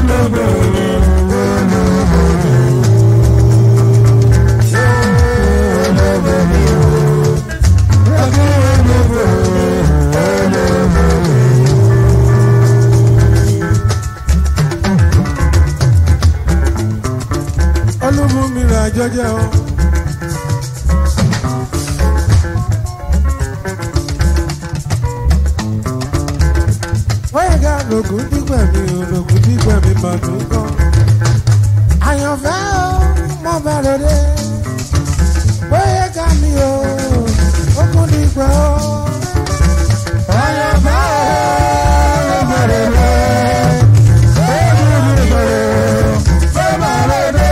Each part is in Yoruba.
olúbùnmi rà jọjẹ o. wọ́n yẹ lògùn dígbà mi ò lògùn dígbà mi mà tún kọ́. àyànfẹ́ o mo bá lóde. wọ́n yẹ ká mi o ògùn dígbà o. àyànfẹ́ o mo bá lóde. ògùn dígbà o mo bá lóde.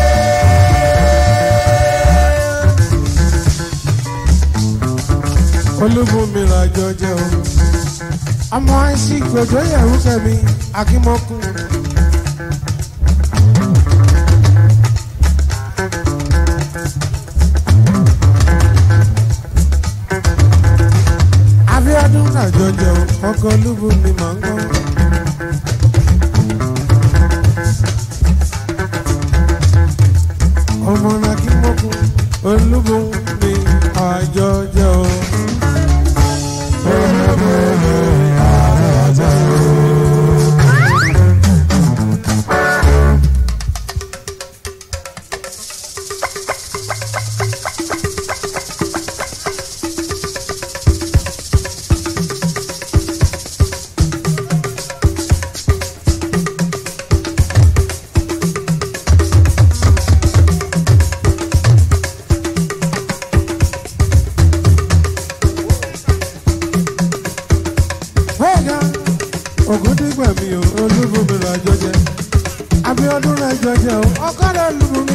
olúbùnmi rà jọjẹ o ọmọ àìsí gbòjó yẹ̀wù kẹ́mi akímọ́kùn. abiodun nàjọ jẹun ọkọ olúbu ni màá ń gbọ́. ọmọ akímọ́kùn olúbu ni àjọ jẹun. Wẹ́ẹ̀gá ògùndígbà mi ò olúbomi lọ́jọ́ jẹ. Abiodun lọ́jọ́ jẹ o, ọkọ̀dọ̀ olúbomi.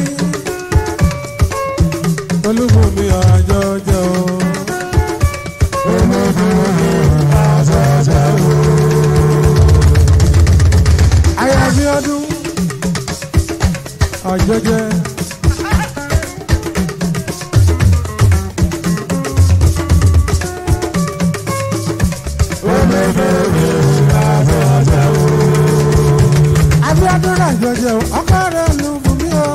Olúbomi ọjọ́ jẹ o. Olúbomi ọjọ́ jẹ o. Ayé Abiodun ọjọ́ jẹ. Abiodun lọ́jọ́ jẹ o, ọkọ̀dọ̀ olúbomi o.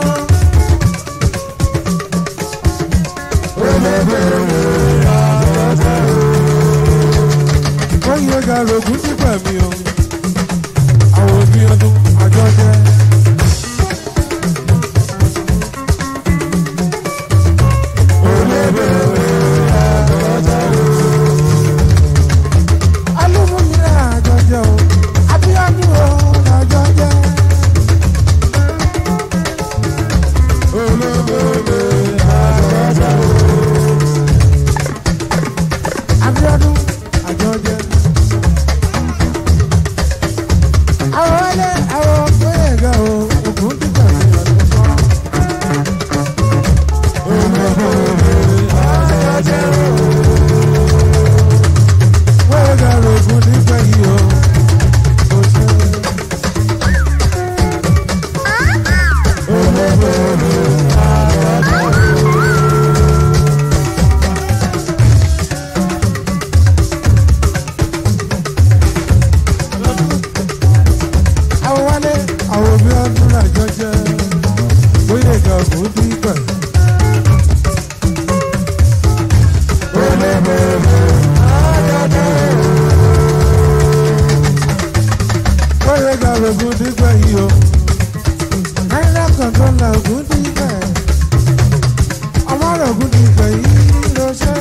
ó yẹ ká rògùn sípẹ̀ mi o àwọn òbí ọdún àjọ jẹ́. alúmọ̀mílẹ̀ àjọ jẹ́ o abíọ́dún o àjọ jẹ́. Abíọ́dún àjọ jẹ́. àwọn wọlé àwọn péyèga o ògùn títà sí ọdún kan. péyèga rògùn nígbà yìí o. kò ṣe. àwọn wálé àwọn òbí ọdún àjọ jẹ péyèga ògùn dígbà. péyèga rògùn dígbà yìí o. náírà kan tó la ògùn dígbà. ọmọ rògùn dígbà yìí ló ṣe.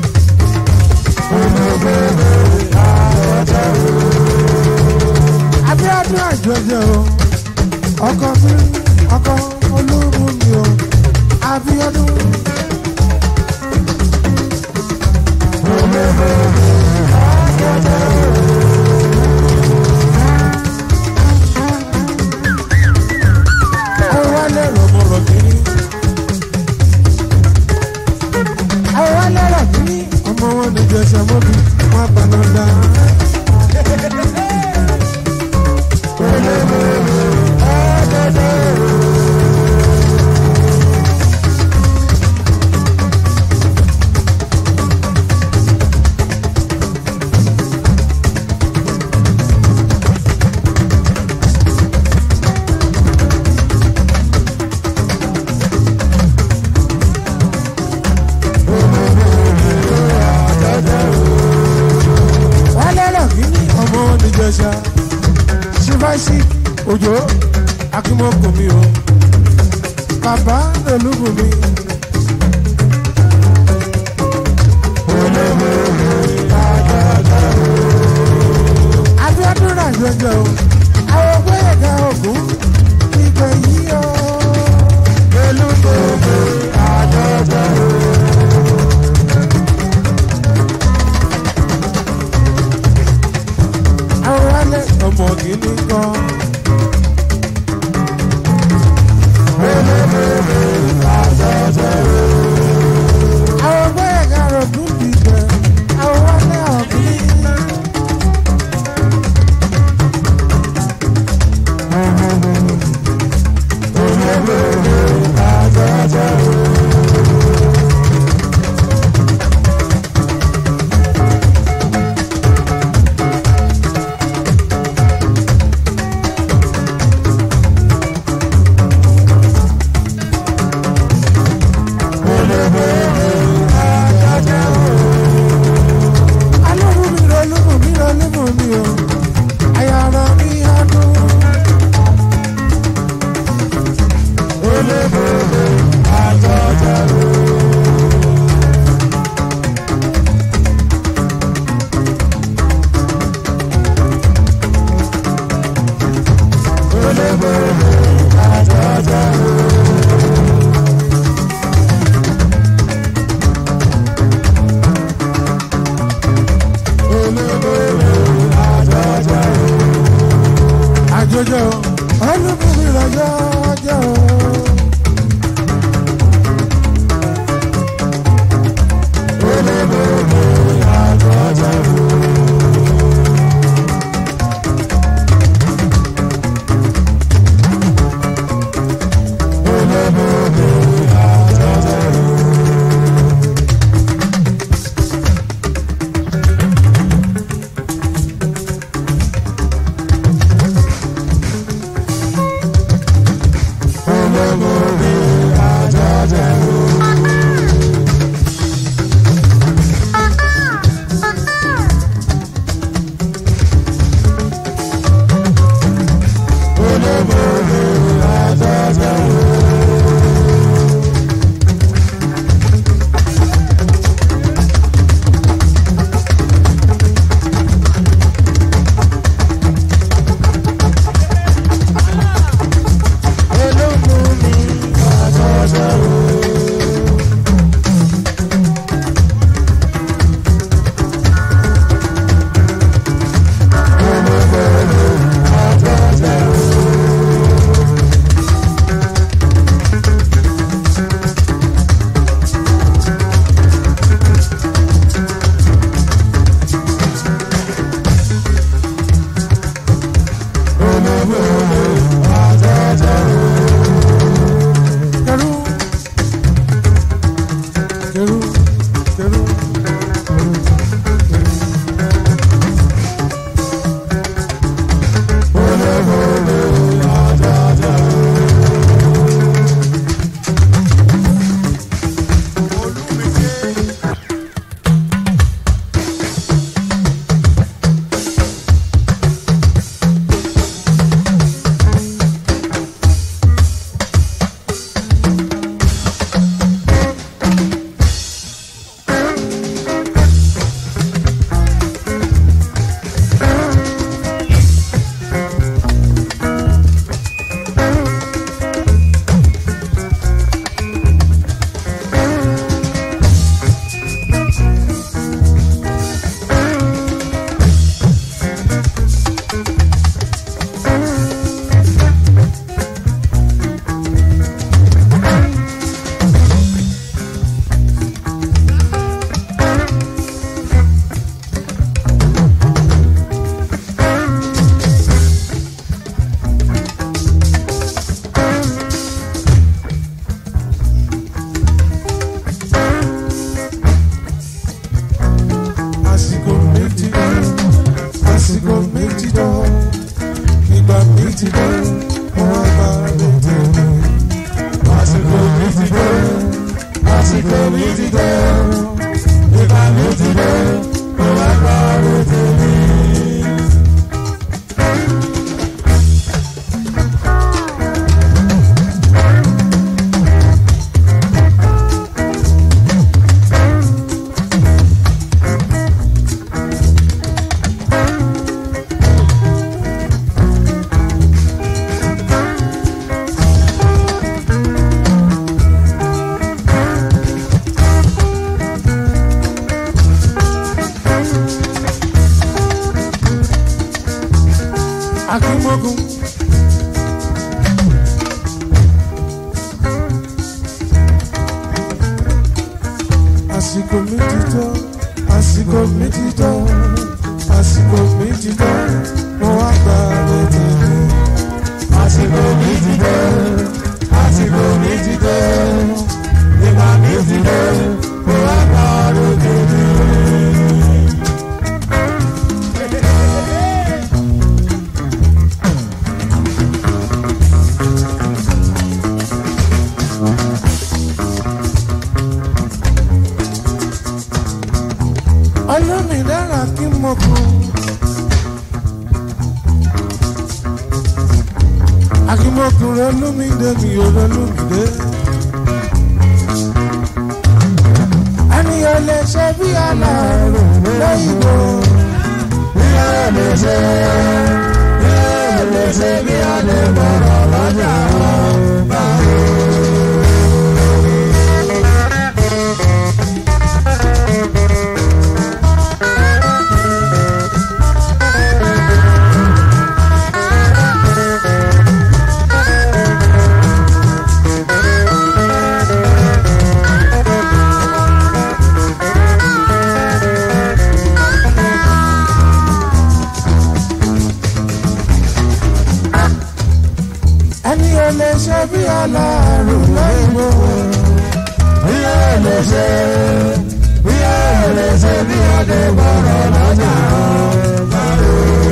Abíọ́dún àjọjẹ o ọkọ mi ọkọ olúbu mi o Abíọ́dún. Àwọn wálé rọ̀mọ̀rọ̀ kiri. Àwọn wálé rọ̀ kiri. Ọmọ wọn ni jẹsẹ̀ mọ́bi, wọ́n á paná dá. ìjẹsà ṣífàṣì òjò akímọ́kò mi o bàbá olúbù mi. abiodun náà jọjọ o àwọn gbẹ̀yẹ̀gà ògún ìgbẹ́ yìí o. olúbòbò àjọjọ o. àwọn wálé ọmọ kìíní kan. àwọn gbẹ̀yẹ̀gà ògún dìgbẹ́ àwọn wálé ọ̀gbìn. alóhùn mi rọ lóhùn mi rọ lóhùn mi o àyàrá mi ọdún. àjọjọ olóhùn mi rọ jọjọ. Keru. Keru. Keru. àsìkò méjì lọ àsìkò méjì lọ ìgbà méjì lọ wọn bá lè tẹ̀lé. àsìkò méjì lọ àsìkò méjì lọ ìgbà méjì lọ wọn bá lè tẹ̀lé. akímọ́gùn. àsìkò mi ti tó àsìkò mi ti tó àsìkò mi ti tó mo wá gba létí mi. àsìkò mi ti tó àsìkò mi ti tó ìgbà mi ti tó mo wá gba létí mi. olómìnira kí mo kú. akímọ̀kùnrin olómìnira mi ò lọ́lọ́mìnira. ẹnìyàn lè ṣe bí aláàrò lóyìnbó. bí a lè ṣe bí a lè ṣe bí a lè bọ̀rọ̀ lọ́jà báwo. ẹni ò lè ṣe bí aláàrù lóyìnbó. bí ó lè ṣe bí ó lè ṣe bí ọdẹ bọ̀rọ̀ lọ́jà báwo.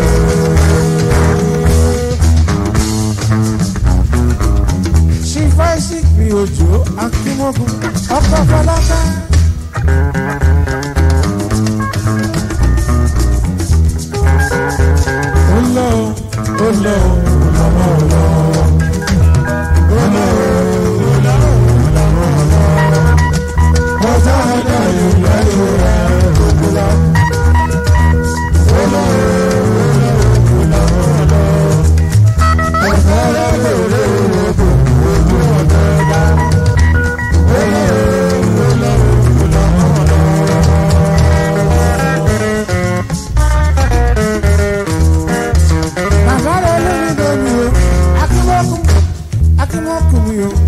ṣífà ìsìnkú òjò akímọ́gun ọkọ̀ fọlákà. ó lọ ó lọ ó lọ ó lọ. Bàbá rẹ̀ lórí lórí o, akíwọ́kùn, akíwọ́kùn mi o.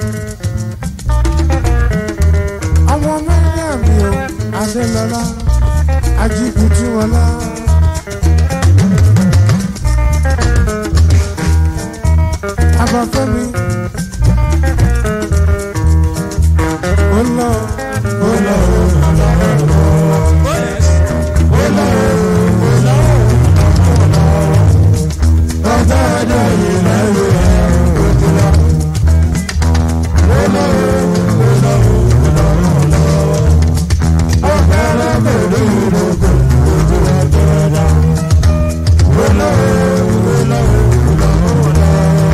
Ọmọ mẹ́rin mi o, Adélọ́lá, Ajíbùtúwọlá. Abafẹ́mi. Ó lọ, ó lọ, ó lọ, ó lọ. Ó lọ, ó lọ, ó lọ. Ọjọ́ ọjọ́ yìí lẹ́rù ẹ̀ òkú lọ. Ó lọ, ó lọ, ó lọ, ó lọ. Ọ̀gá ọlọ́pàá ìlú ìrókò ojú ọjọ́ ọjà. Ó lọ, ó lọ, ó lọ, ó lọ.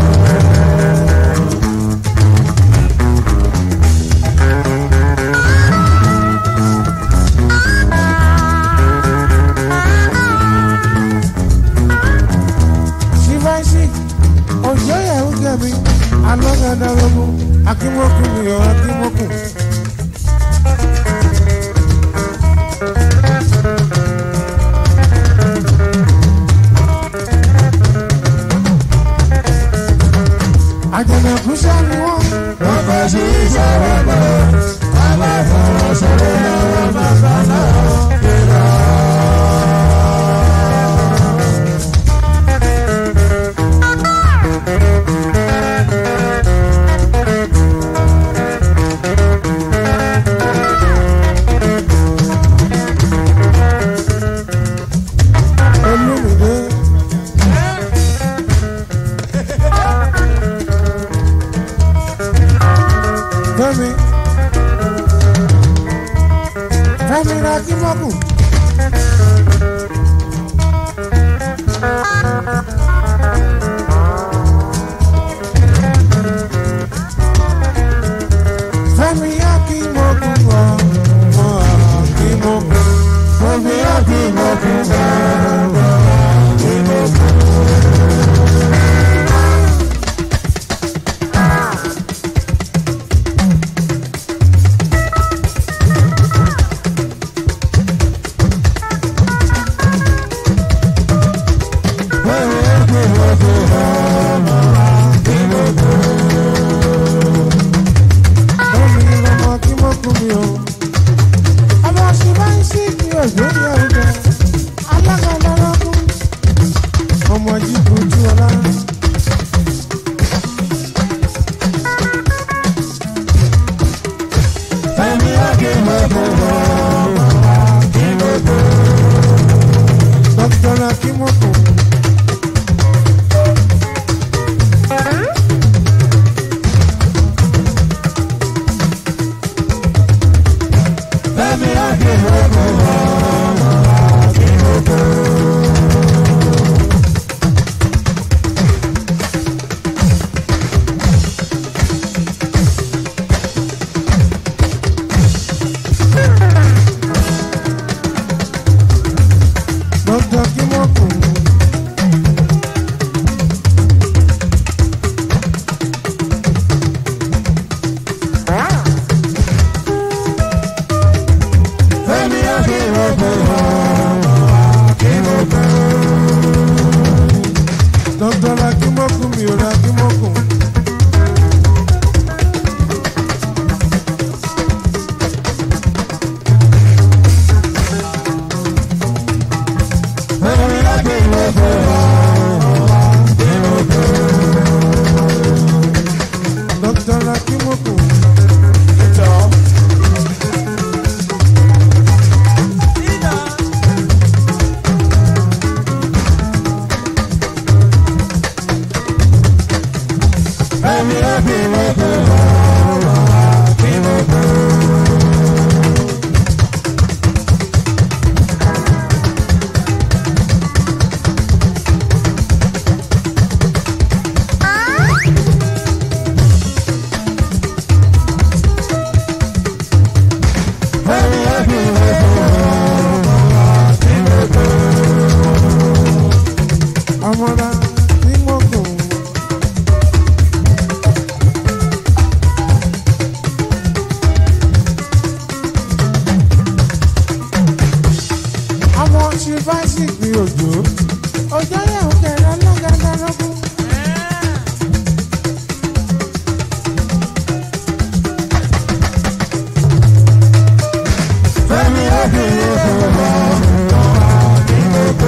Shivaisi, òjò yẹ̀wò gẹ̀mí, alọ́gàdàrọ́mú, akímọ́kù mi ò akímọ́kù. Àjọ̀nàkú sẹ́ni wọ́n. Wọ́n kọ́ sí ìṣòro bọ̀, wọ́n bá fọwọ́ sọ̀rọ̀ lọ́wọ́ bàbá náà. Olúmìdé. Fẹ́mi. Fẹ́mi ra kí mọ́kù. Fẹ́mi yá kí mọ́kù wọ̀ wọ̀ kí mọ́kù. Fẹ́mi yá kí mọ́kù wọ̀ wọ̀ kí mọ́kù. Omi lọmọ kí mo kú mi o. Ọmọ ṣì máa ń ṣí kí òjò yẹ ọjọ́. Alága lọ́rọ́ kú. Ọmọ yìí kú tú ọlá. Fẹ́mi Akínwó kò mọ̀ Akínwó kò. Dr. Akínwó kò. Fẹ́mi Akínwó kò mọ̀ Akínwó kò. Dr. Akínwó kò. Fẹ́mi Akínwó kò mọ̀ Akínwó kò. Dr. Akínwó kò mi ò ra Akínwó kò. Fẹ́mi Akínwó kò mọ̀ Akínwó kò. Dr. Akínwó kò. Fẹ́mi Akínwó kò mọ̀ Akínwó kò. Fẹ́mi Akínwó kò mọ̀ Akínwó kò. Ọmọdé tí mo kò. Àwọn ṣífàṣì gbé òjò. Òjò yẹ̀ ń kẹ̀rẹ́ lọ́gàdàlọ́gùn. Fẹ́mi Akínwó kò mọ̀ Akínwó kò.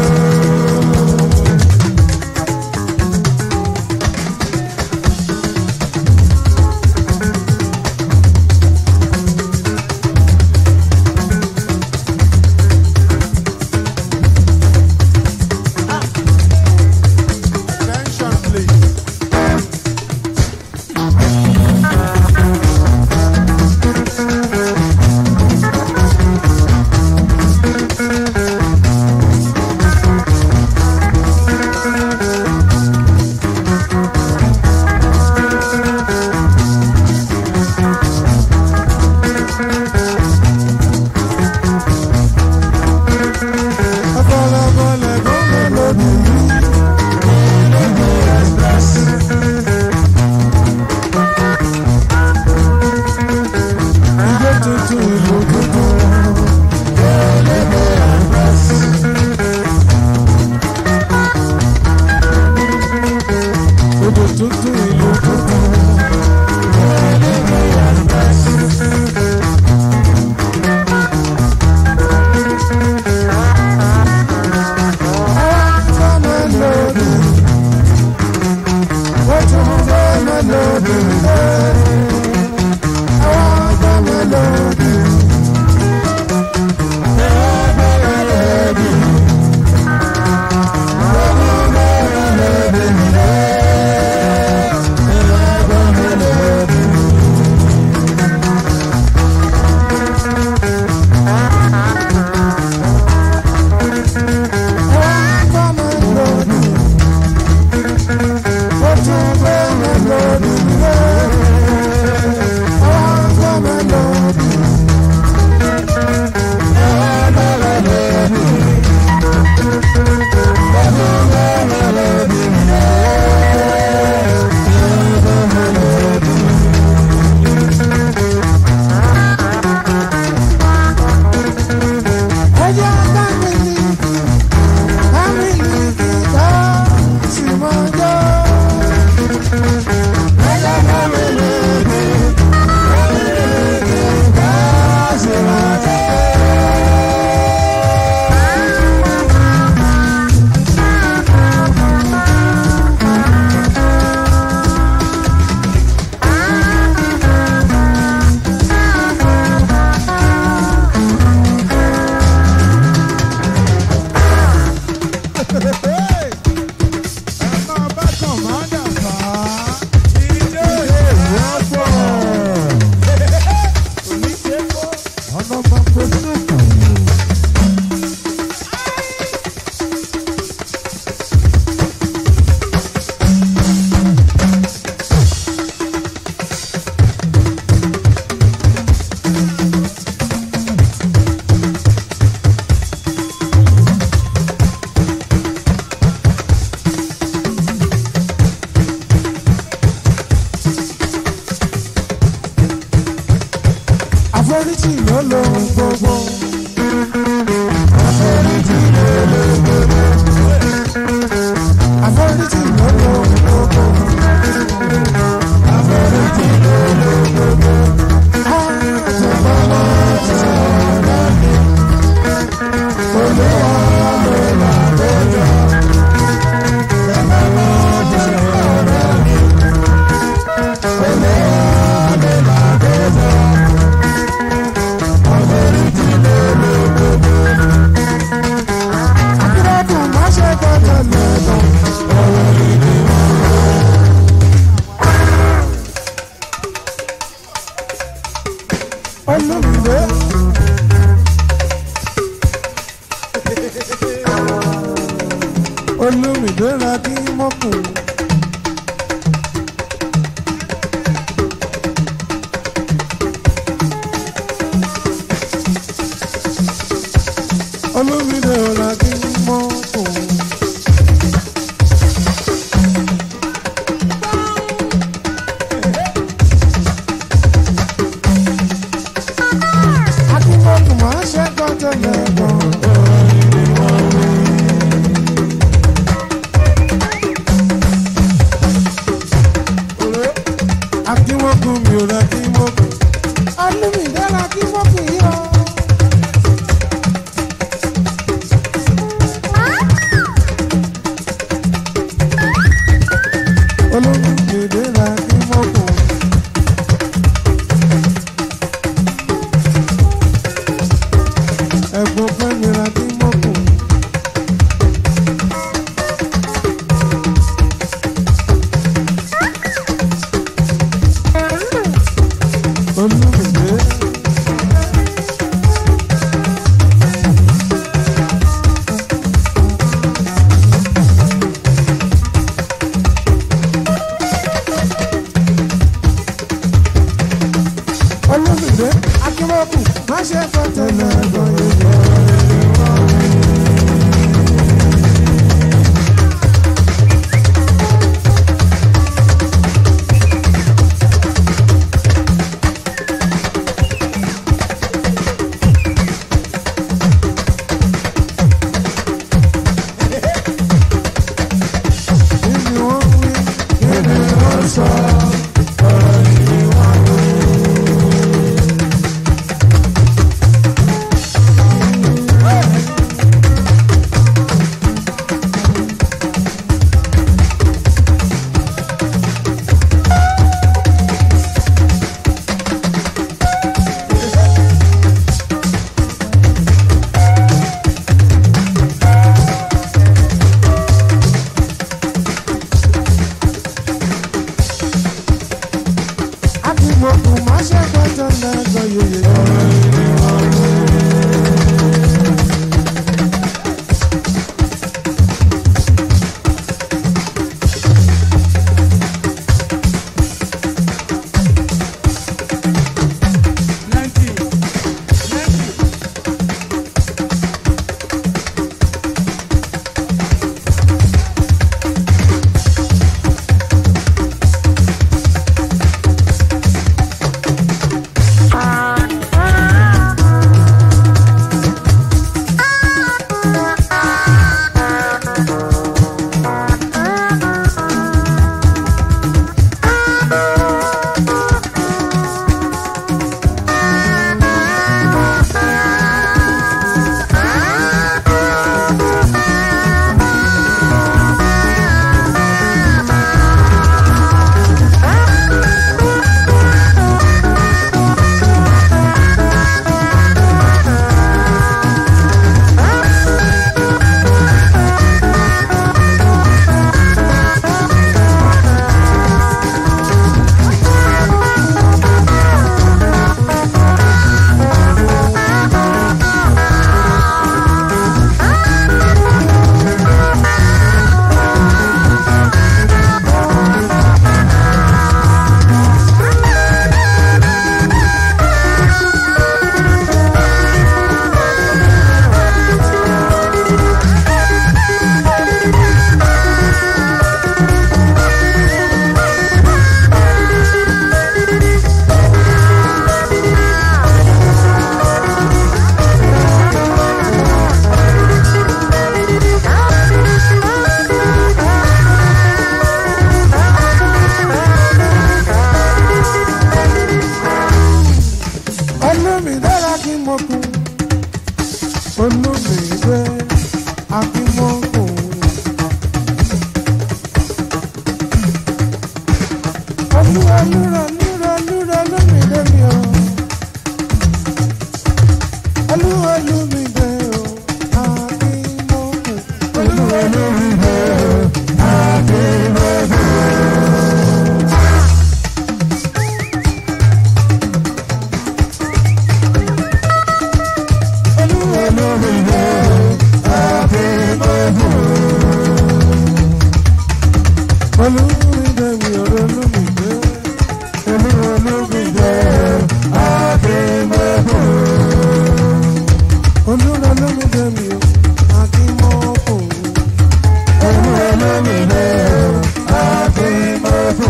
Attention, please. Ọ̀pọ̀lọpọ̀lẹ̀ gómìnà lòdì yìí. Ìjọ tuntun ìlú tuntun. Odò tuntun ìlú tuntun. Àwọn mélòdì. Wọ́n tún fẹ́ mélòdì lẹ́yìn. Àwọn mélòdì. Àwọn mélòdì. àforíjì ló lóhun gbogbo. àforíjì ló lóhun gbogbo. àforíjì ló lóhun gbogbo. àforíjì ló lóhun gbogbo. àtọ̀gbọ́n ti sọ̀rọ̀ mi. olúwa ló là lójọ́. àtọ̀gbọ́n ti sọ̀rọ̀ mi. olúwa ló là lójọ́. àforíjì ló lóhun gbogbo. akérèdùn má ṣe gbọ́dọ̀ lẹ́nu. ọ̀rọ̀ ìdí wọn. olùmìdé. olùmìdé ra kí mọ́kùn. olùmìdé ra kí mọ́kùn. akínkọ́kùn máa ṣe gbọ́dọ̀ lẹ́gbọ̀n. akínwókùn mi ò rẹ kínwókùn. olùmìdé ra kínwókùn yìí o. olùmìdé ra kínwókùn. ẹ̀gbọ́n fẹ́mi ra kínwókùn. olùmìdé. olúwa lúra lúra lúra lómìnira mi o. olúwa lómìnira o. akínmọ́kù. olúwa lómìnira o. akínmọ́kù. olúwa lómìnira o. akínmọ́kù. olúmìnira mi ọ̀rọ̀ lómìnira. olúwa lómìnira o. akínmọ́kù. olúwa lómìnira mi o. akínmọ́kù. olúwa lómìnira o. akínmọ́kù.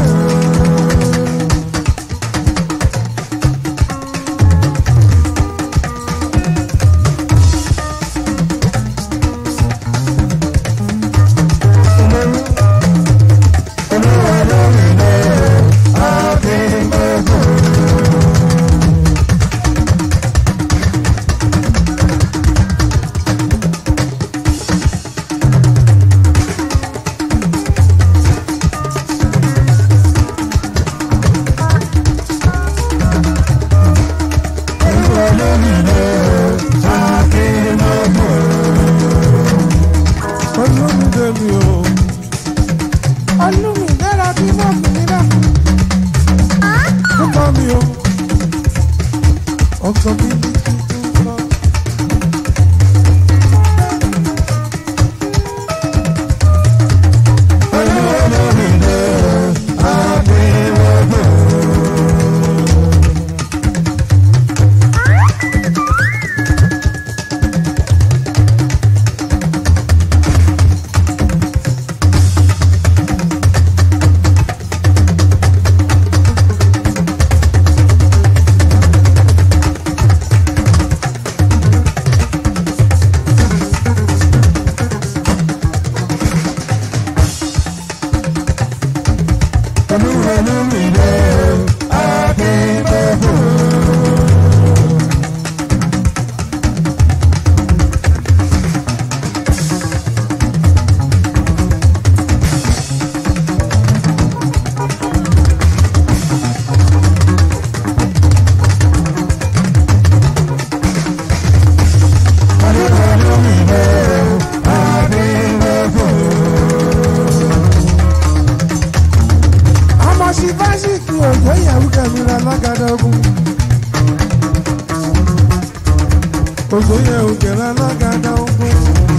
olùmídé mi o olùmídé ra bí mo fi mi rà púpọ̀ mi o ọkọ mi ní tuntun lọ. olùmídé àbíwọ́dọ̀. ọmọ sí fásitì òjò ìyàwó kẹmíra lágàdá ogun. òjò ìyàwó kẹmíra lágàdá ogun.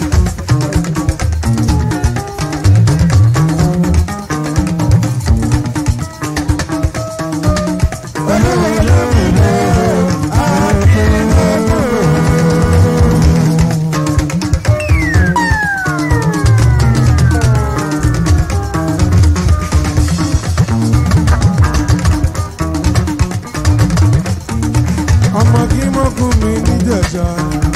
ọmọ kí mọ́kùn mi níjẹ̀ṣà.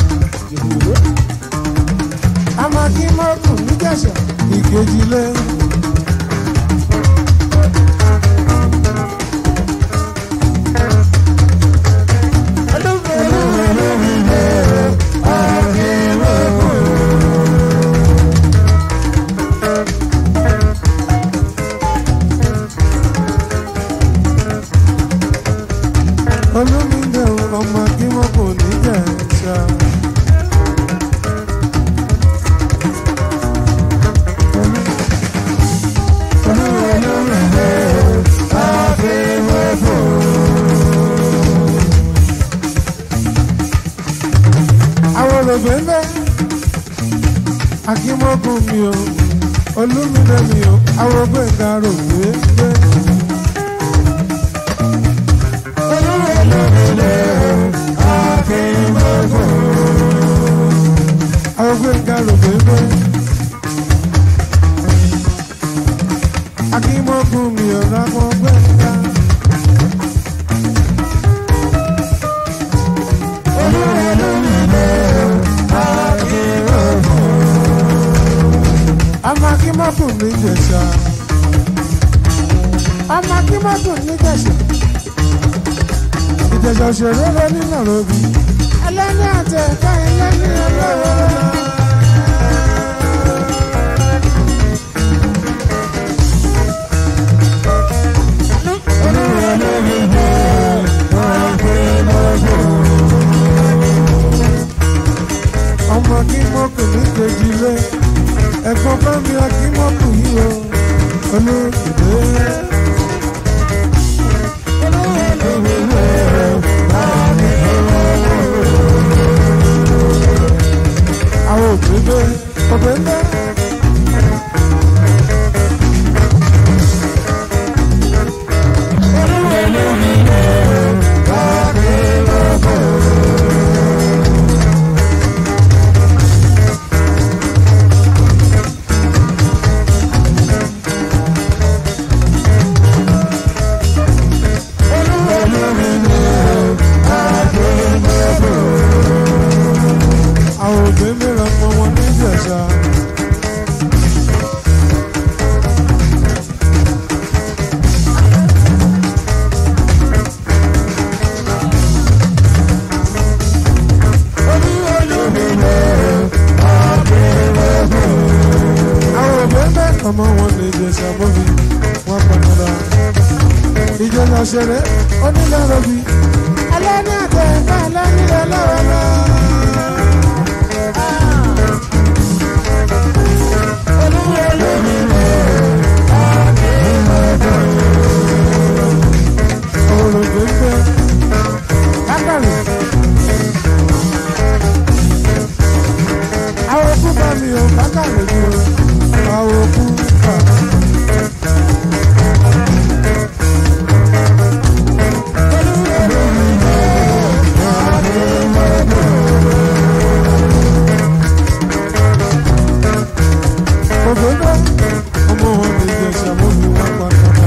ọmọ kí mọ́kùn níjẹ̀ṣà ìkejìlé. olómìnira ọmọ kí mọ́kùn níjẹ̀ṣà. àwọn olùgbé ń bẹ́ akímọ́kùn mi o olómìnira mi o àwọn ògbé ń darò gbé gbé. àwọn ògbé ń darò gbé gbé. akímọ́kùn mi o láwọn ògbé ń darò. ọmọ akímọ́tò níjẹ̀ṣà ọmọ akímọ́tò níjẹ̀ṣà ìjẹ̀ṣà òṣèré lọ ní nàròbí ẹlẹ́ni àti ẹ̀ka ẹlẹ́ni ọlọ́wọ́. olókìdé. àwọn òbí ọbẹ̀ ńlá. àwọn òbí mìíràn mọ wọn ní ìjẹsà. àwọn òbí mẹ́kàn mọ wọn ní ìjẹsà mọ́bí wọn pàtàkì. ìjọba ṣeré onílẹ̀-rọ̀bì alẹ́ ní àtẹ̀yìnká alẹ́ nílẹ̀ lọ́wọ́ náà. olùgbẹ́gbẹ́ lákàrí. àwọn òkú bá mi ò lákàrí mi ò àwọn òkú bá. ògbóná ọmọ wọn lè jẹ ṣàmójú wọn pàtàkì.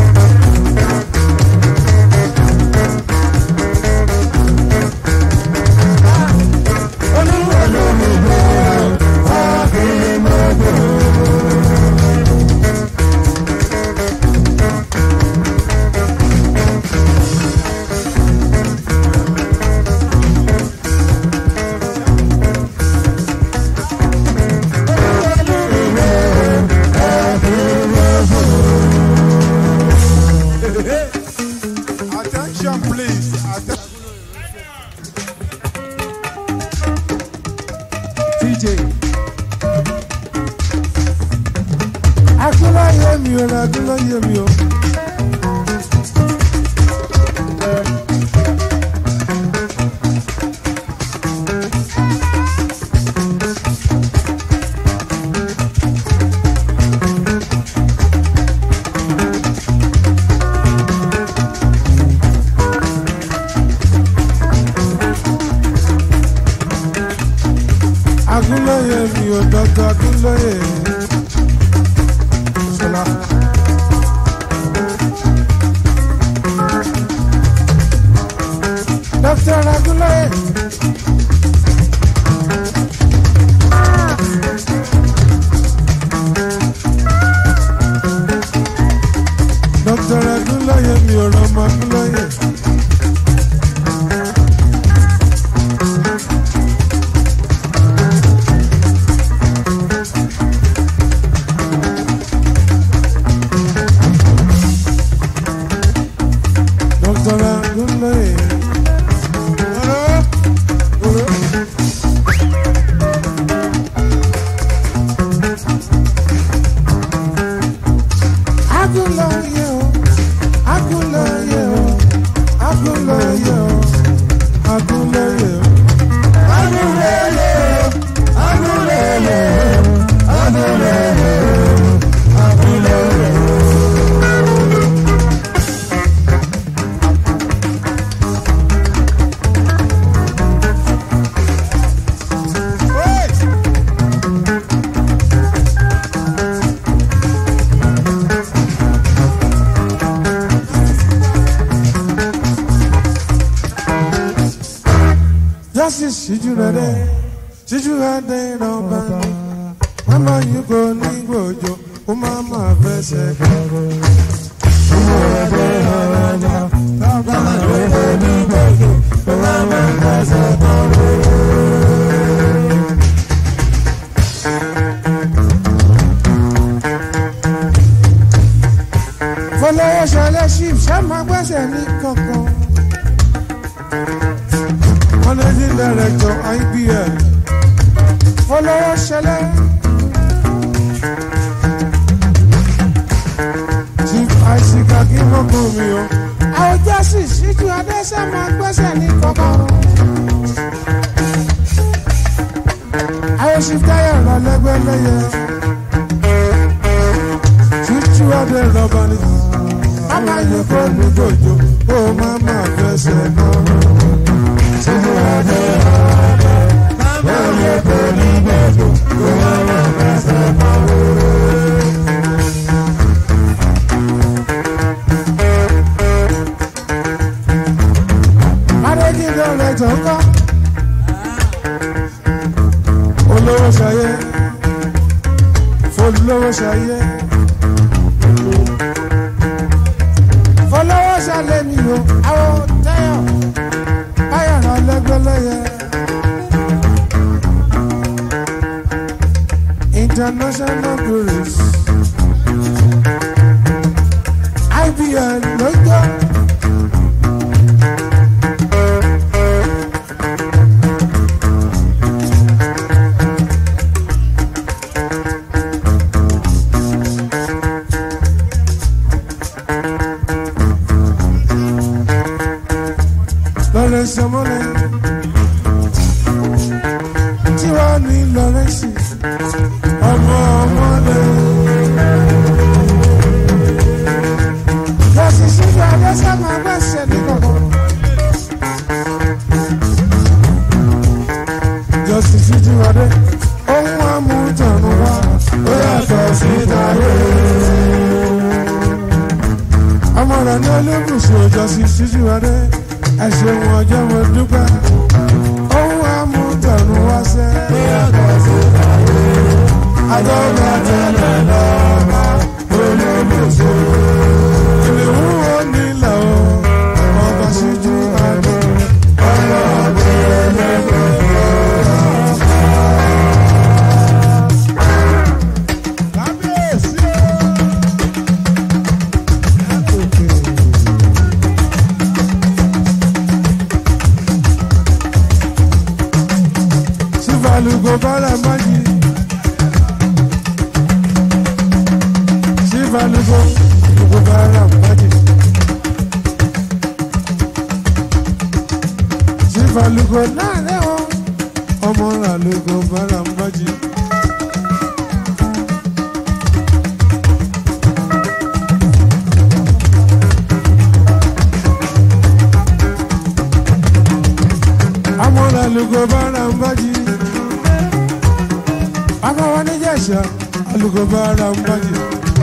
Attention, please. Atten- TJ. akúláyé mi ò rà akúláyé mi ò. akúláyé mi ò dọ́tọ̀ akúláyé. Ṣọlá. Dr. Agúnlóye. Dr. Agúnlóye mi ò rọmọ Agúnlóye. Dr. Agúnlóye. Agúnlóye o, Agúnlóye o, Agúnlóye o, Agúnlóye o. Agúnlóye o, Agúnlóye o, Agúnlóye o, Agúnlóye o. Wait! Justice ṣíjú rẹ̀ dẹ́, ṣíjú rẹ̀ dẹ́ ìrọ̀bà. Mama yìí kò ní gbòjò, ó máa ma fẹsẹ̀ kọ̀rọ̀. Fọlọ́wọ́ ṣọlẹ̀ ṣì ṣá máa gbẹ́sẹ̀ ní kankan. Managing Director IBL. Fọlọ́wọ́ ṣẹlẹ̀. síjú adéṣẹ́ máa gbẹ́sẹ̀ ní kọ́kọ́. ayé ṣìftáyà rà lẹ́gbẹ́lẹ́yẹ. síjú adé rọ̀bà ni. Mama yìí kò ní gbòjò, ó máa máa fẹsẹ̀ náà. Síjú adé rọ̀bà. Mama yìí kò ní gbòjò, ó máa máa fẹsẹ̀ náà. Adéjìdé rẹ̀ tó ń kọ́. Olówó ṣayé. Folówó ṣayé. Folówó ṣalé mi o. Àwọn tẹ́yọ̀. Báyọ̀ náà lẹ́gbẹ́lẹ́yẹ. International Tourist. IBN ló ń jẹ́. Lawrence Amole tí wàá ní Lawrence ọmọ ọmọlẹ. Lọ́sí síbi Adéṣẹ́ máa gbẹ̀sẹ̀ ní kọ̀kọ́. Jọ́sí síjú Adé ohun amútọ̀nù wá ó yàtọ̀ sí tàyé. Ọmọ rẹ̀ ní olébùsùn Jọ́sí síjú Adé ẹ ṣeun ọjọ́ mo dúpẹ́ ohun amútọ̀nù wá sẹ́. àjọyọ̀ tẹ̀lé lọ́ba olóògbé ìlú wo nílẹ̀ o ọba ṣíjú adé ọlọ́ọ̀dẹ ẹlẹ́gbẹ̀ẹ́. Kábíyèsí o. Sivalugo bala maji. Sivalugo lugo bala maji. Sivalugo nane o. Ọmọ ra lugo bala maji. Ọmọ ra lugo bala maji akawa ní jẹ̀ṣà alùpùpù ara ń bàjẹ́.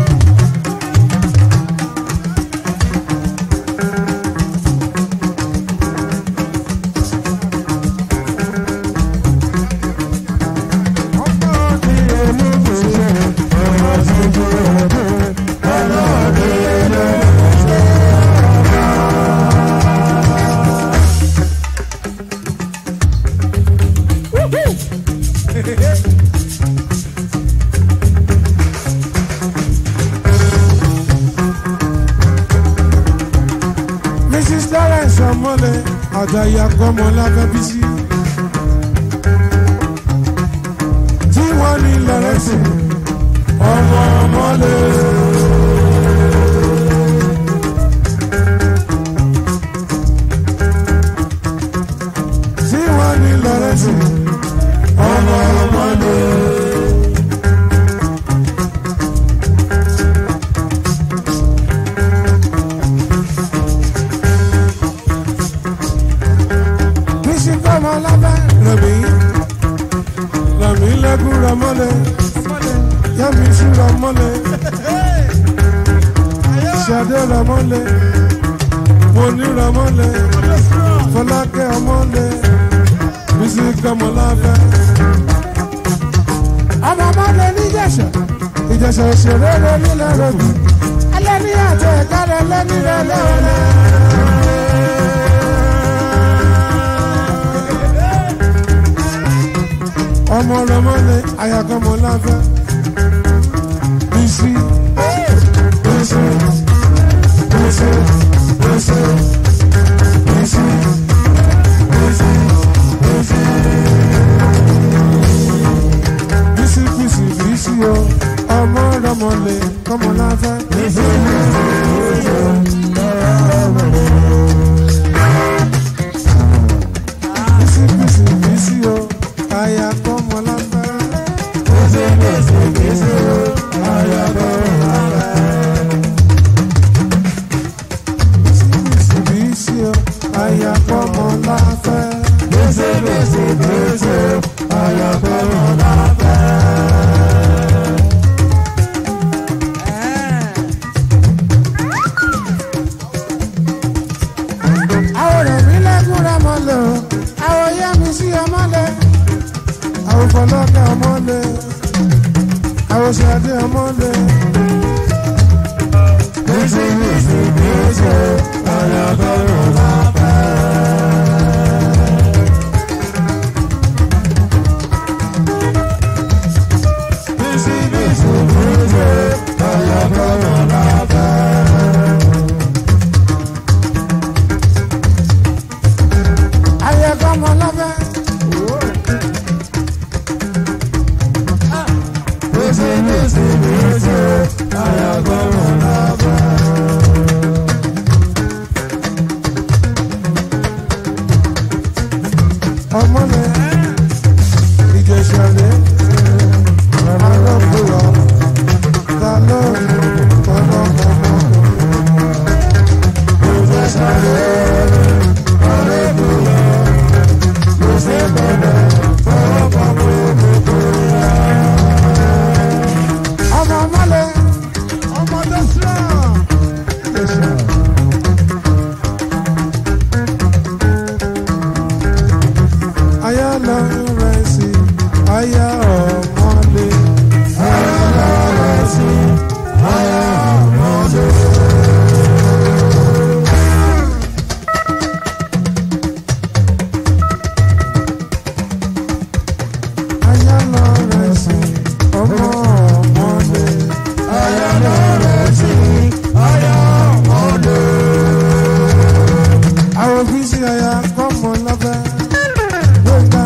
mrs lawrence ọmọlẹ àtàyà kọmọ lábẹbísí tí wọn ní lawrence ọmọ ọmọlẹ. tí wọn ní lawrence ọmọ ọmọlẹ. bísí fọmọ lábẹ́ rẹ̀mí rẹ̀mí lẹ́gùn rẹ̀mọ́lẹ̀ yẹ́mi sí rẹ̀mọ́lẹ̀ ṣàdé rẹ̀mọ́lẹ̀ mọ̀ní rẹ̀mọ́lẹ̀ fọlákẹ́ ọmọlẹ̀ bísí fọmọ lábẹ́. ọmọ ọmọlẹ̀ níjẹ̀ṣẹ̀ ìjẹ̀ṣẹ̀ òṣèré rẹ̀ nílẹ̀ rẹ̀ bí ẹlẹ́ni àti ẹ̀ka rẹ̀ lẹ́ni rẹ̀ lẹ́wọ̀lẹ́. ọmọ rẹmọlẹ ayakọmọ láfẹ bísí bísí bísí bísí bísí bísí bísí bísí bísí bísí o ọmọ rẹmọlẹ kọmọ láfẹ bísí bísí rẹ̀ sí ọyọ́ ọmọdé. àwọn òbí sí aya kọ́mọ lọ́fẹ́ gbẹ̀ngà.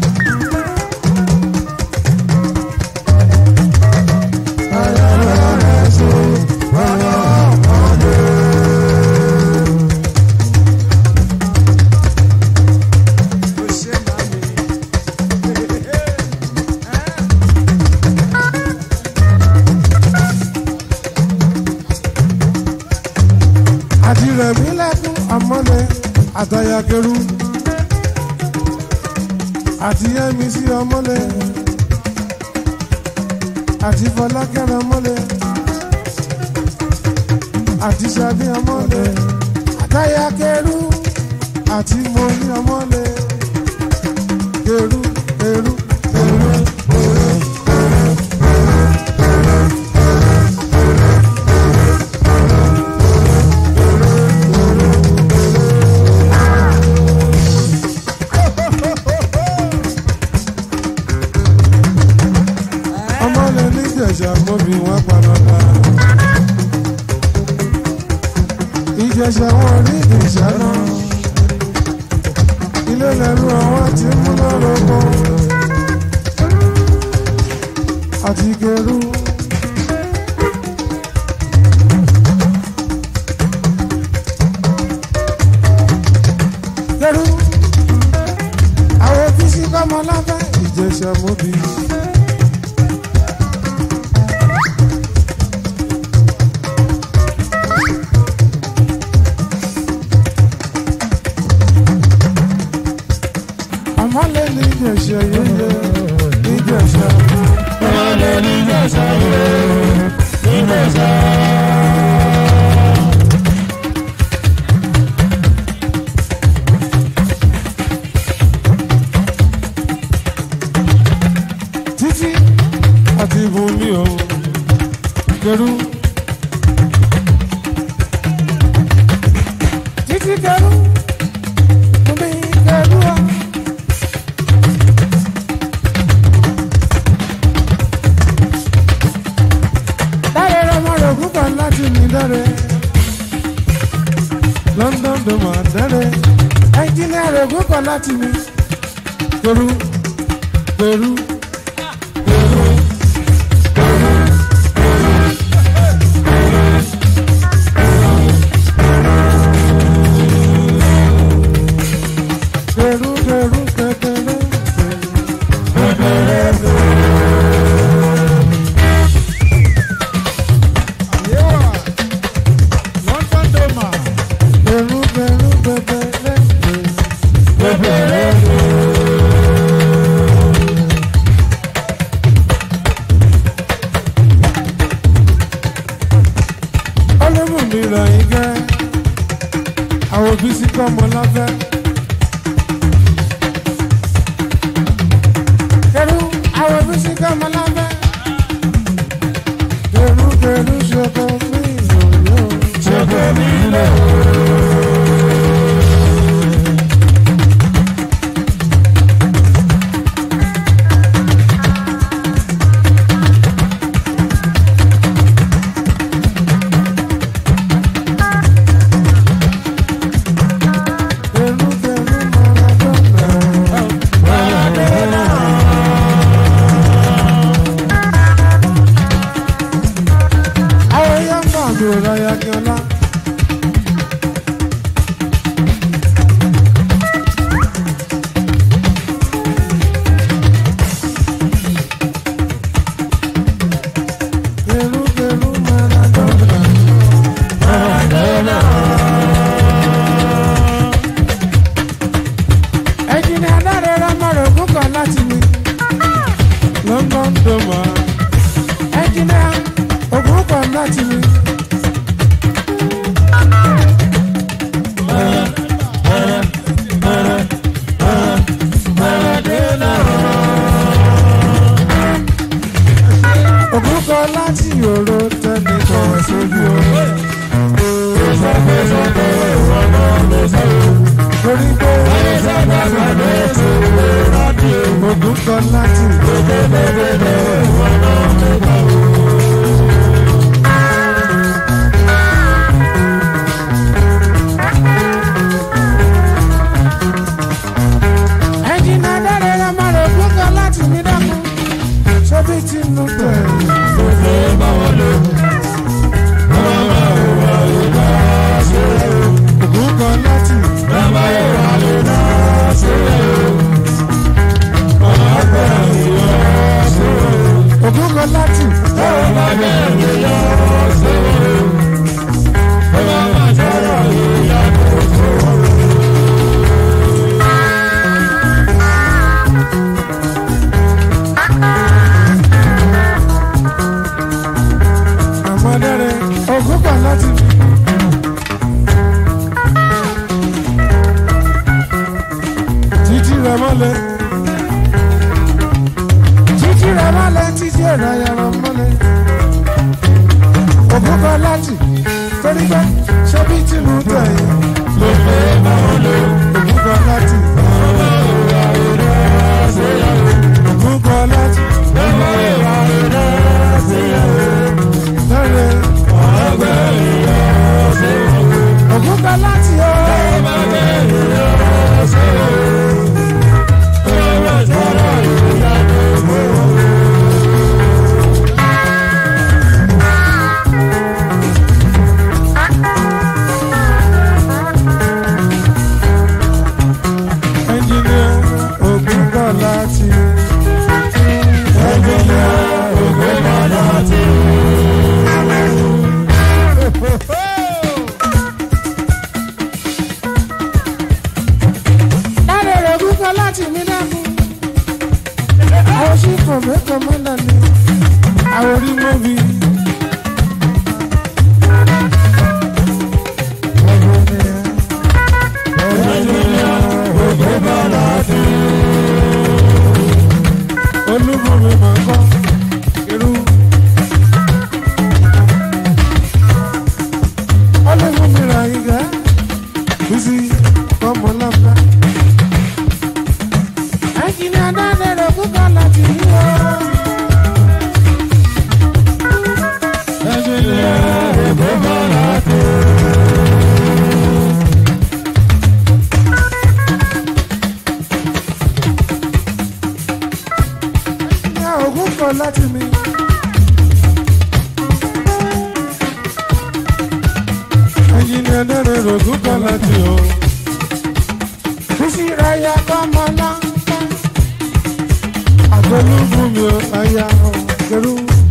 ọyọ́ rẹ̀ sí ọyọ́ ọmọdé. Ó ṣe màmí. àti rẹ̀mí lẹ́kún ọmọlẹ̀ àtàyàkẹ́rù àti yẹ́mi sí ọmọlẹ̀ àti fọlákẹ́rẹ́ ọmọlẹ̀ àti sàbí ọmọlẹ̀ àtàyàkẹ́rù àti mọ́ní ọmọlẹ̀ kẹrù kẹrù kẹrù. ọmọlẹ̀ níjẹ̀ṣà mọ́bí wọn panọ́ta. ìjẹ̀ṣà wọn rí ìjẹ̀ṣà náà. ilé lẹ́rú àwọn tí mú lọ́rọ̀ kọ́. àti kẹrù. kẹrù. àwọn fíṣí kọ́mọ lábẹ́ ìjẹ̀ṣà mọ́bí. ọmọlẹ̀ ní ìjẹ̀ṣà yẹyẹ ìjẹ̀ṣà. ọmọlẹ̀ ní ìjẹ̀ṣà yẹyẹ ìjẹ̀ṣà. títí àti ibùnmi o kẹrù. títí kẹrù bùnmi kẹrù wa. dáre ọmọ rẹ̀ púpọ̀ láti mi dáre. London tó máa dáre. ẹnjìnìá rẹ̀ púpọ̀ láti mi. Peru Peru Peru. Peru, Peru, Peru, Yewa. London Doma. Peru, Peru, Peru, Peru. Ọlọ́mù mi rà yín gẹ́, àwọn òbí sí kọ́ ọmọ láfẹ́. Peru, àwọn òbí sí kọ́ ọmọ láfẹ́. Peru, Peru, ṣoko mi lòlò. Ṣoko mi lò. Peru, Peru, Maradona. Àwọn yá ń bọ̀ àdúrà ráyà kí ọlá. Peru, Peru, Maradona. Maradona. Ẹ̀jìnì adáre rámọ̀rọ̀ púpọ̀ láti mi. London Doma. Ẹ̀jìnì ògùn pọ̀ láti mi. Ògùn kọ láti yòrò tẹ́lẹ̀ kan sójú o. Torí pé ògùn kọ láti ògùn kan láti fi. títí rẹ mọ́lẹ̀ títí rẹ mọ́lẹ̀ títí ẹ̀rọ ayára mọ́lẹ̀ ògùn kan láti torí pé ṣé bí tìlú tẹ̀yìn ló fẹ́ máa lò ògùn kan láti. ògùn kan láti. lọ́rẹ̀ ògùn kan láti ó. ẹnjìnìà ògùn kan láti. ẹnjìnìà ògùn kan láti. lára rẹ̀ ògùn kan láti mí dákú. àwọn sí kọ̀mẹ́kọ̀ mọ́lá ni àwọn orí mọ́bí. olúbomi máa kọ́ irú. olúbomi ra ìgá bísí ọmọ lọ́fà. ẹ̀kíní adáde rẹ̀ kúkọ́ láti yí o. ẹ̀kíní rẹ̀ kúkọ́ láti. ní ògùn kan láti mi. ẹyin ni ẹlẹ́rìí rògùn kan láti o. bísí ráyà kọ́mọ láńpẹ́. àgbẹ̀lúgùn mi ò àyà ọ̀gẹ̀rú.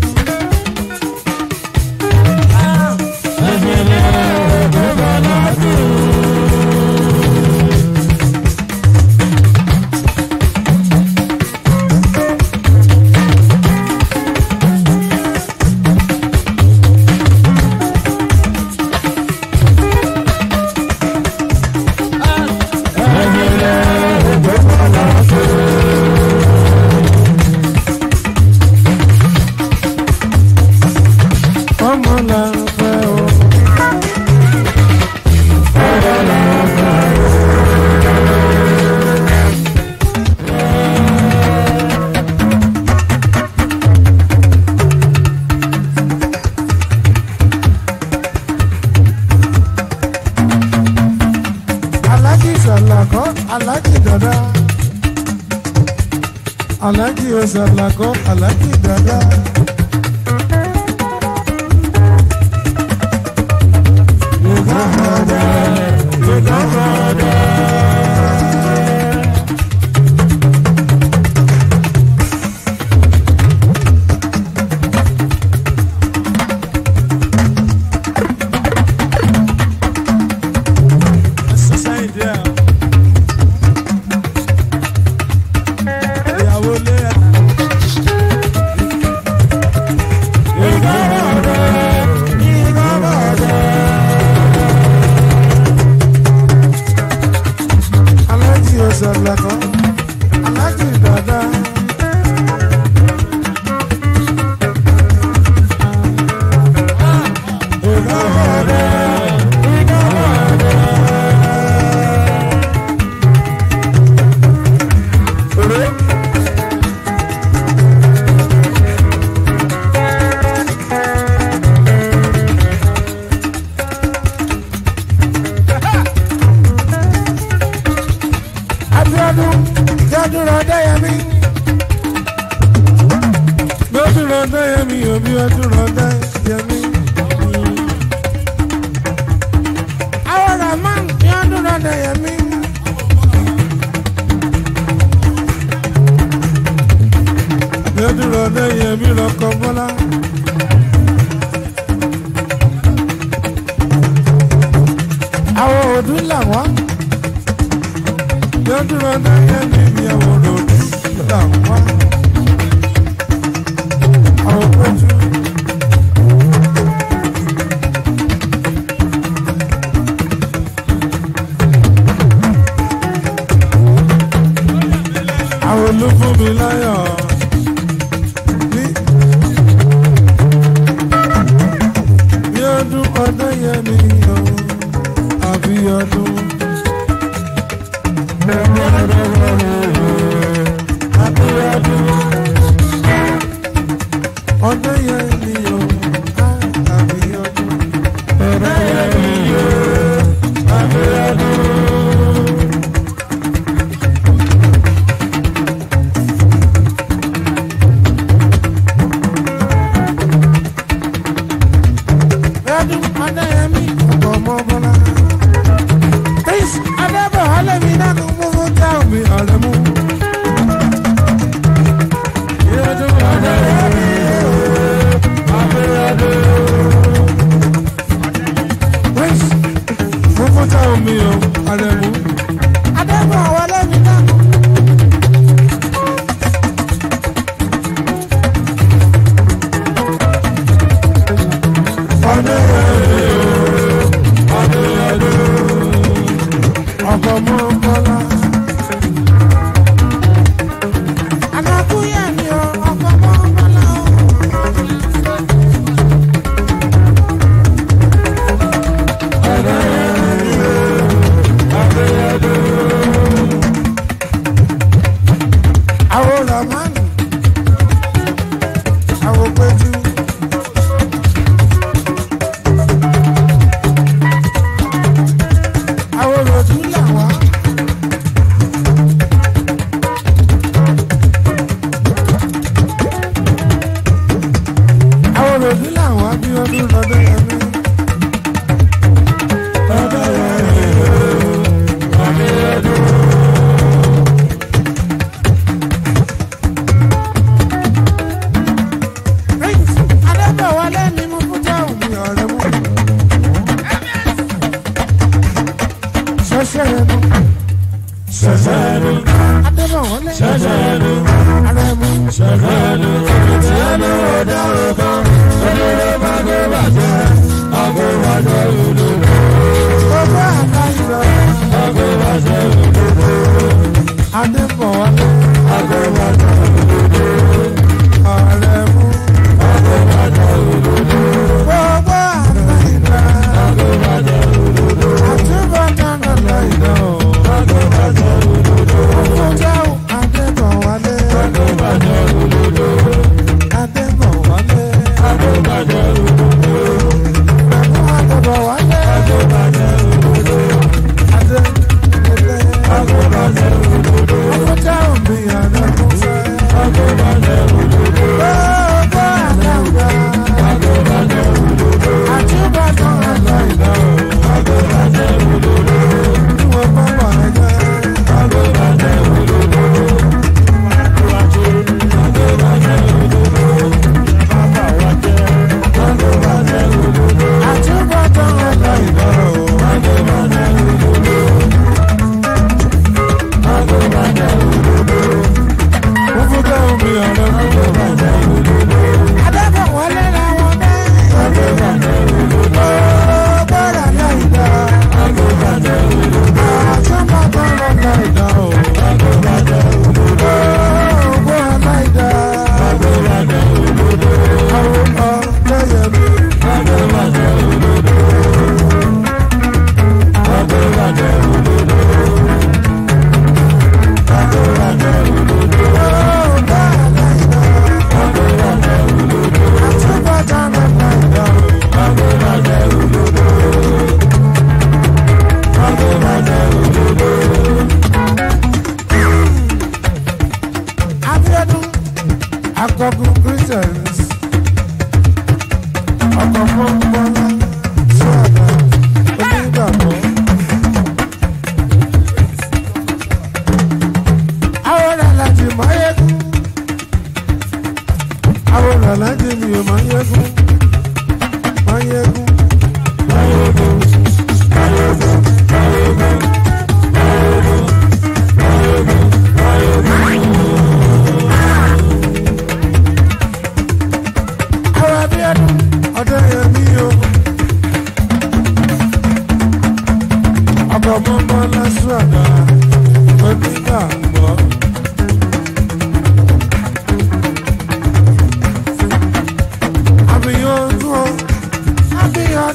ọmọ làǹfẹ̀ o. alájì sàlàkọ́ alájì dada alájì sàlàkọ́ alájì dada. alájì sàlàkọ́ alájì dada. Abiodun jọdúnrún ọdẹyẹmí. Jọdúnrún ọdẹyẹmí òbí ọdúnrún ọdẹyẹmí. Àwọn Rahman jọdúnrún ọdẹyẹmí. Jọdúnrún ọdẹyẹmí lọkọ Bọ́lá. Àwọn òdú làwọn lọ́dún ọdún yẹn ní ìní àwọn òdòdó là ń wá. àwọn péjú ọdún ọdún yẹn mi o àbí ọdún. àbí ọdún. ọdún yẹn mi o àbí ọdún. ọdún yẹn mi o àbí ọdún. Ẹdun Adéyẹmí ọ̀pọ̀ ọmọ bọ́lá. Prince Adébọ̀ Alẹ́mi náà kò mú fún táwọn mi ọ̀rẹ́ mú. Ẹdun Adéyẹmí Abẹ́rẹ́dẹ́. Prince mú fún táwọn mi ọ̀rẹ́ mú. Adébọ̀ Alẹ́mi náà. ọkọ̀ mọ́ bọ́lá. Alákúyà ni ọ, ọkọ̀ mọ́ bọ́lá o. Àwọn Ramani, àwọn Péjú. Àwọn Ròdú làwá.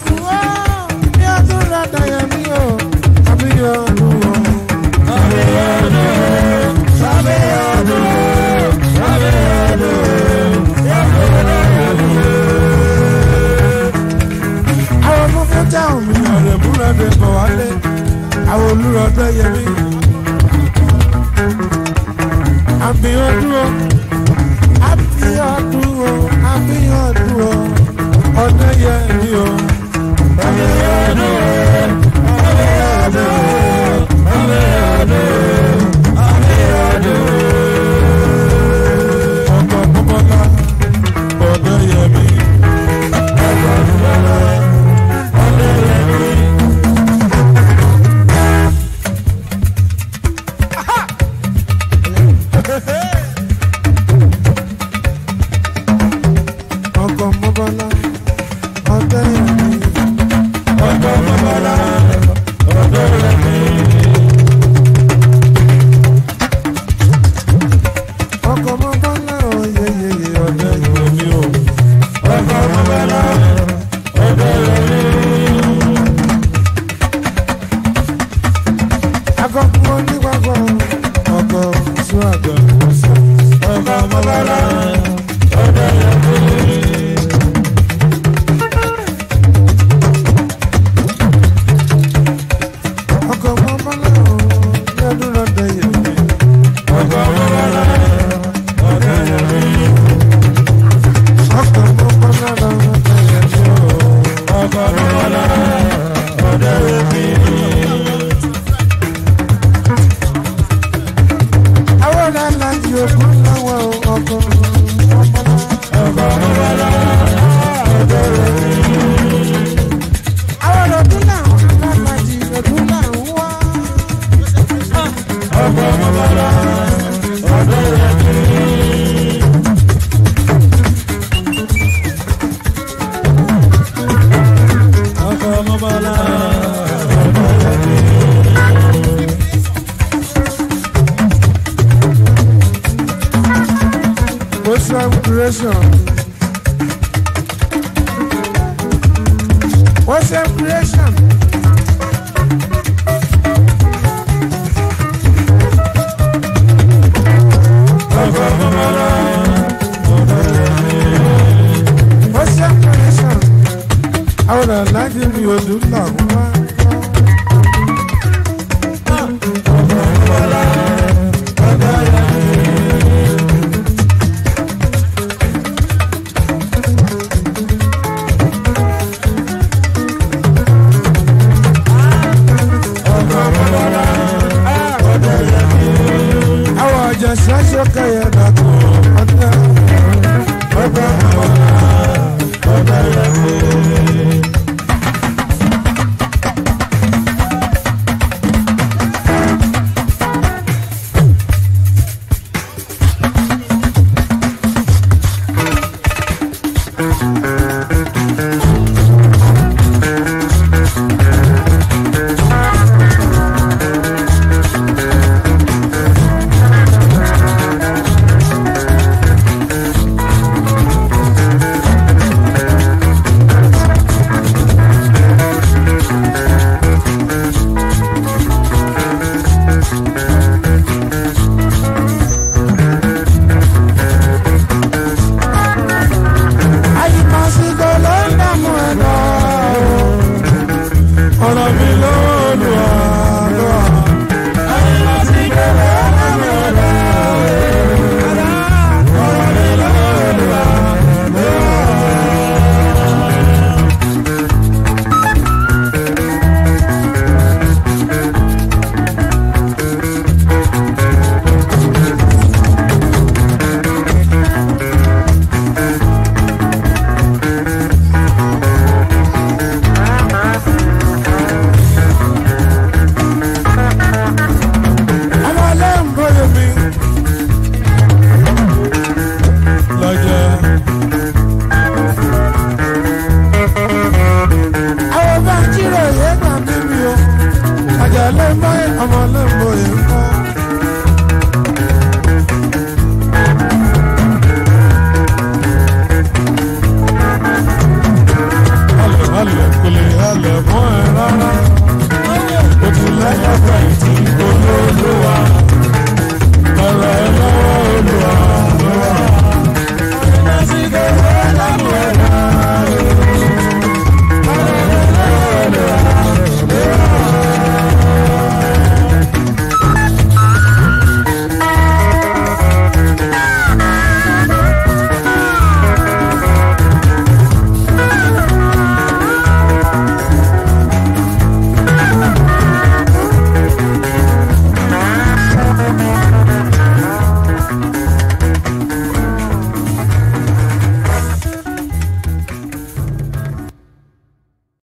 ọdún ó bí ọdún rẹ̀ dayẹ̀ mí o àbí ọdún ó. àwọn ọmọ fún táwọn mi ọ̀rẹ́ múra dé bọ̀ wálé àwọn olùrọ̀dọ̀ yẹ mí. àbí ọdún ó àbí ọdún ó àbí ọdún ó ọdún yẹ mí o. àbí ọdún ó àbí ọdún ó àbí ọdún ó àbí ọdún ó. ọkọ̀ bọ́bọ́lá ọdún yẹ mí. ọkọ̀ bọ́bọ́lá ọdún yẹ mí. ọkọ̀ mọ́bọ́lá ọdẹ yẹmí. ọkọ̀ mọ́bọ́lá ọdẹ yẹmí. ọkọ̀ mọ́bọ́lá oyeyeye ọdẹ yẹmí o. ọkọ̀ mọ́bọ́lá ọdẹ yẹmí. akọkùn onígbàgbọ́ ọkọ̀ sún àgbà ìwòsàn. ọkọ̀ mọ́bọ́lá ọdẹ yẹmí. ọkọ̀ mọ́bọ́lá ọdún ọdẹ yẹmí. ọkọ̀ mọ́bọ́lá ọdẹ yẹmí. ọkọ̀ mọ́bọ́lá ọdẹ yẹmí o. ọkọ̀ mọ́bọ́lá ọdẹ yẹmí. àwọn ọ̀dà alájí ògùn náwó ọkọ̀ mọ́bọ́lá. ọkọ̀ mọ́bọ́lá ọdẹ yẹmí. àwọn ọdún làwọn alájí ògùn làwọn wá. ọkọ̀ mọ́bọ́lá ọdẹ yẹmí. ọkọ̀ mọ́bọ́lá ọdẹ yẹmí. Muslim creation. Muslim creation. Muslim creation. Àwọn aláàjì mi ò dùn làwọn wá. Àwọn ọjà ṣáṣọ kẹyẹ dàtọ̀ ọdẹ ọdẹ ọdẹ ọdẹ. halẹ̀ mọ́